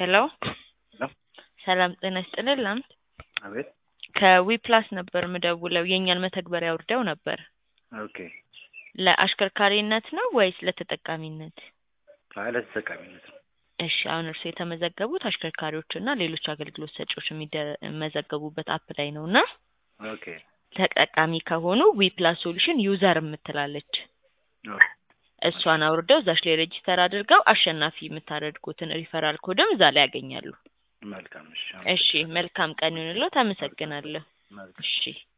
ሄሎ ሄሎ ሰላም ጤና ይስጥልን ላምት አቤት ከዊፕላስ ነበር ምደውለው የእኛን መተግበሪያ አውርደው ነበር ኦኬ ለአሽከርካሪነት ነው ወይስ ለተጠቃሚነት አይ ለተጠቃሚነት ነው እሺ አሁን እርሱ የተመዘገቡት አሽከርካሪዎች እና ሌሎች አገልግሎት ሰጪዎች የሚመዘገቡበት አፕ ላይ ነው እና ኦኬ ተጠቃሚ ከሆኑ ዊፕላስ ሶሉሽን ዩዘር የምትላለች ኦኬ እሷን አውርደው እዛች ላይ ሬጂስተር አድርገው አሸናፊ የምታደርጉትን ሪፈራል ኮድም እዛ ላይ ያገኛሉ መልካም እሺ እሺ መልካም ቀን ይሁንልዎት አመሰግናለሁ መልካም እሺ